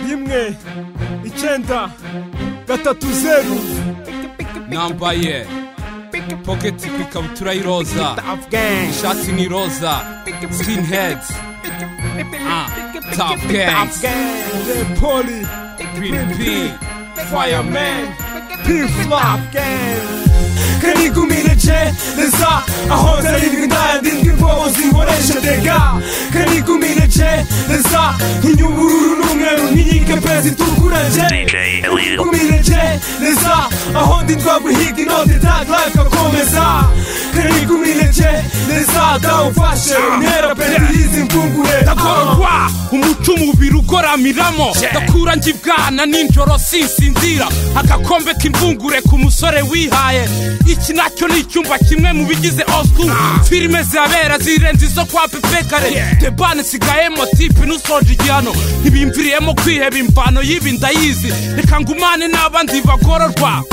rimwe icyenda gatatu zeru nambaye poketi ku ikabutura y'iroza ishati ni iroza sikini hedi ah top gangs repoli piripi fireman pifla kanigumire cereza aho zarindwi ndayandindwi imbobo zinkoresha dega kanigumire cereza inyubururu n'umweru nk'inkike pezi itukura njekumire cereza aho ndi twaguhiga inoti taglife akomeza kanigumire cereza dawufashe unera pezi y'izi mvungure ndakorwa umuco umubiri ugoramiramo ndakura njyibwana ninjoro sinsinzira agakombe k'imvungure ku musore wihaye iki nacyo ni icyumba kimwe mu bigize osku filime zihabera zirenze izo kwa pepekare debane nsigayemo tipe n'usoje igihano ntibimviriyemo kwiheba imvano y'ibi ndayizi reka ngumane n'abandi bagororwa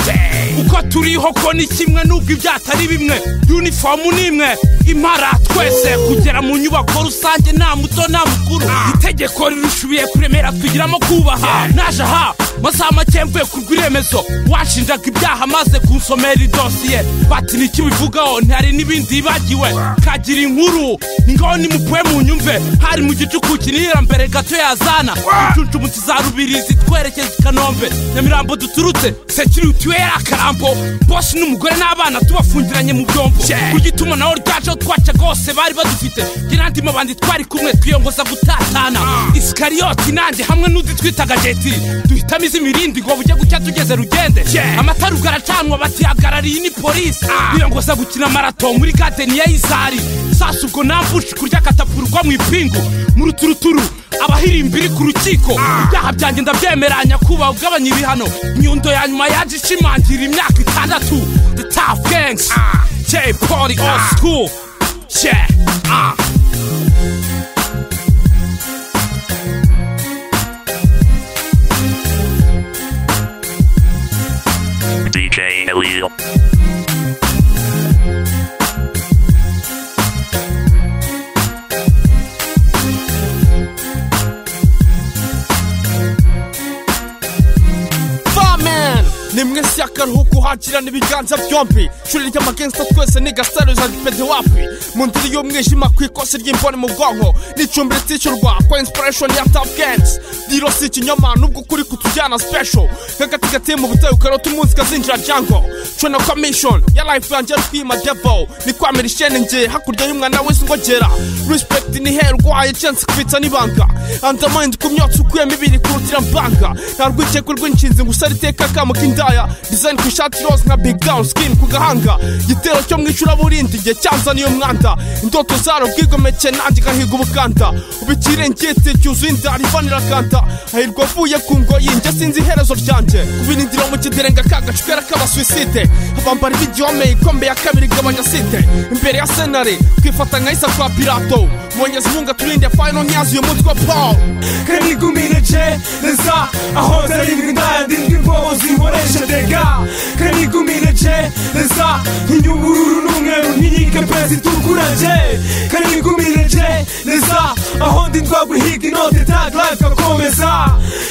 uko turiho ko ni kimwe n'ubwo ibyatari bimwe yunifomu ni imwe impara twese kugera mu nyubako rusange nta muto nta mukuru itegeko rirushubiye kuremera twigiramo kubaha naje aha masaha make mvuye ku rw'iremezo washinjaga ibyaha maze kunsomera idosiye bati nicyo bivugaho ntihari n'ibindi yibagiwe kagira inkuru ni ngaho nimupuye mu nyumve hari mu gicuku kinira mbere gato yazana incuncumutsi za rubirizi twerekeza i kanombe nyamirambo duturutse sekiriti we yari akarambo bosi n'umugore n'abana tubafungiranye mu byombo ku gitumanaho ryajeho twaca rwose bari badufite njye n'andi mabandi twari kumwe twiyongoza gutatana isikariyoti nanjye hamwe n'undi twitaga jeti duhitamo iz'imirindi ngo bujye gucya tugeze rugende amatara ugaracanwa batihagarariye ni polisi biyongoza gukina marato muri gadeni ya izari sasa ubwo nambushi kurya akatapurwa mu ipingu mu ruturuturu abahirimbiri iri ku rukiko ibyaha byanjye ndabyemera nyakubaha ugabanya ibihano inyundo ya nyuma yaje ishimangira imyaka itandatu the top gangs j poli old school yeah ah DJ Elio. Fireman ni mwese akaruhuko uhakirana ibiganza byombi shuri ry'amagensta twese ni gasaro za gipede wapi mu ndiri y'umwijima ku ikosi ry'imboni mu bwonko n'icumbi ritishyurwa kwa inspiration ya top gangs rero si ikinyoma nubwo ukuri kutujyana special nk'agati gateye mu butayu karota umunsi kazinjira jango cona commission ya life yanjye ari kwima devil ni kwamira ishene nge hakurya y'umwana wese ngogera respect ni hera urwaye chance kubitsa n'ibanga undermind ku myotsi ukuyemo ibiri kurutira mbanga nta rwikekwe rw'inshinzi ngo usare iteka akamo k'indaya design ku ishati rose nka big down skin ku gahanga igitero cyo mu icuraburindi igihe cyanzaniye umwanda indoto zaro bwigomeke nanjye gahiga ubukanda ubikirengete cyuzuye inda rivanira kanda hahirwa avuye ku ngoyi njye sinzi iherezo ryanjye kubirindira mu kiderenga ka gacukera k'abasuwiside abambara ibigihome ikombe ya kabiri igabanya site imbere ya senari kwifata nka isa kwa pirato mwongeza inkunga turinde fayino nyazi uyu mutwe wa paul kanigumire cereza aho zarindwi ndayandindwi imbobo zinkoresha dega kanigumire cereza inyubururu n'umweru nk'inkike pezi itukura je kanigumire cereza aho ndi twaguhiga inoti taglife akomeza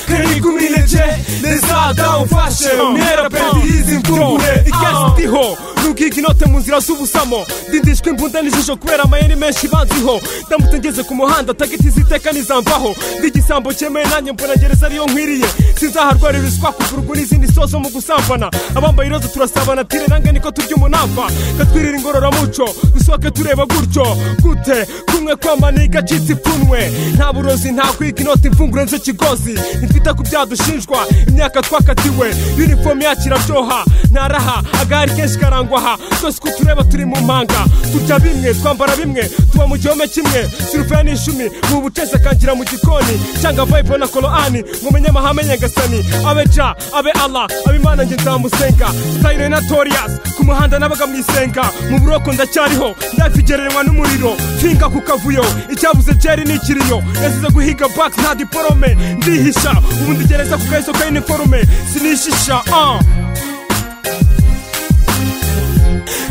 kanigumire cereza dawufashe umwera pezi y'izi mvungure ikesi ikesi ndiho nubwiga inote mu nzira z'ubusamo ndindishwa imbunda n'ijisho kubera amayeri menshi banziho ndamutse ngeze ku muhanda tagiti ziteka nizamvaho ndigisambo cyemewe nanjye mbona gereza ariyo nkwiriye sinzaharwarira iswa kugurwa n'izindi sozo mu gusambana abambaye iroza turasabana tire nange niko turya umunamba ngatwirira ingororamuco dusohoke tureba gutyo gute kumwe kwamana igacitse ipfunwe nta burozi nta kwiga inoti imfungure nzo kigozi ntitwita ku byaha dushinjwa imyaka twakatiwe yunifomu yakira byoha ntaraha agahari kenshi karangwa aha twese uko tureba turi mu mpanga turya bimwe twambara bimwe tuba mu gihome kimwe sirupeya n'ishumi mu bucese akangira mu gikoni cyangwa vayipo na koroani mu menyamahame nyagasani abe ja abe ala abe imana nge nzamusenga sitayiro na toriyasi ku muhanda nabaga mu isenga mu buroko ndacyariho ndafigereranywa n'umuriro finga ku kavuyo icyabuze jeri ni ikiriyo yazize guhiga baki nta diporome ndihisha ubu ndigereza ku kayiso ka iniforume sinishisha ah.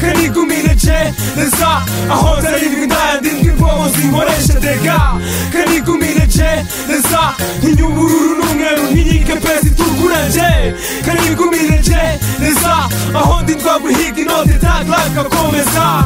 kanigumire cereza aho zarindwi ndayandindwi imbobo zinkoresha dega kanigumire cereza neza inyubururu n'umweru ntiyike pesi tukuranje kanikumirije neza aho ndi twaguhiga inote taglaka komeza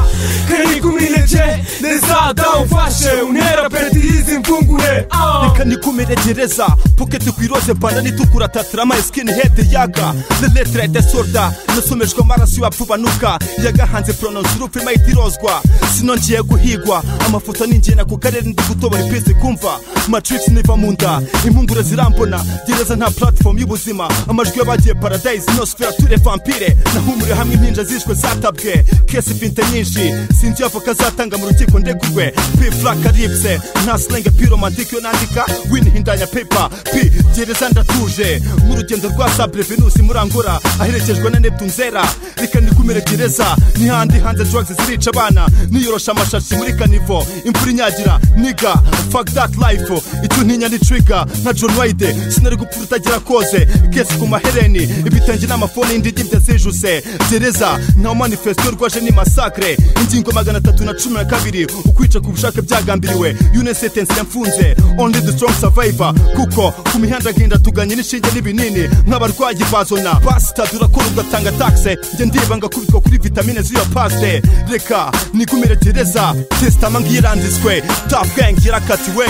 kanikumirije neza dawufashe untera peti y'izi mfungure Ah. reka nikumeregereza poketi ku iroze banani itukura tatirama sikini hedi yaga ni letere ya desorda nasomejwe amaraso y'abapfubanuka yagahanze poronosi urupfu irimo itirozwa sinongeye guhigwa amafoto ni ingena ku karere ndi gutobora ipisi kumva matrix niva mu nda impungure zirambona gereza nta platform y'ubuzima amajwi y'abagiye paradise inosfera ture vampire nahumuriwe hamwe impinja zishwe zatabwe kesi finte nyinshi sinzi iyo avoka zatanga mu rukiko ndegurwe p flaka ripse nta slang piromantike yo nandika win hindanya paper p gereza ndatuje nk'urugendo rwa sabre venus muri angola aherekejwe na neptune zera reka nikumire gereza n'ihandi hanze drugs zirica abana niyorosha amashashi muri kanivo imvura inyagira niga fuck that life icyo ntinya ni trigger nka john wayde sinari gupfa utagira koze kesi ku mahereni ibitenge n'amafoni y'indigibya zijuse gereza nta manifesto rwaje ni masakre ingingo magana atatu na cumi na kabiri ukwica ku bushake byagambiriwe une sentence yamfunze only the strong survivor kuko ku mihanda agenda tuganye n'inshinge n'ibinini nk'abarwayi bazona basita durakora ugatanga taxe njye ndiba ngakubitwa kuri vitamine z'iyo paste reka nikumire gereza tesitama ngiranditswe top gang irakatiwe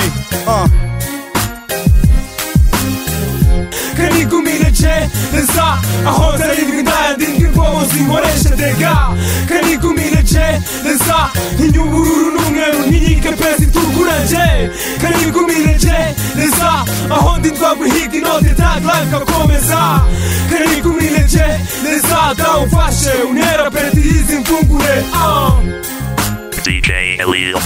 ah. kanikumirije neza aho nzarindwi ndayandindwi imvobo zinkoreshe dega kanikumirije neza inyubururu n'umweru ntiyike pesi turukuraje kanikumirije neza aho ndi twaguhiga inote taglaka komeza kanikumirije neza dawufashe unera peti y'izi mfungure ah. DJ Elio.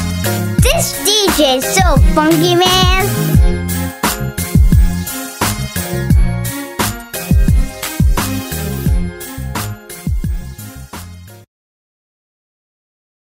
This DJ is so funky, man.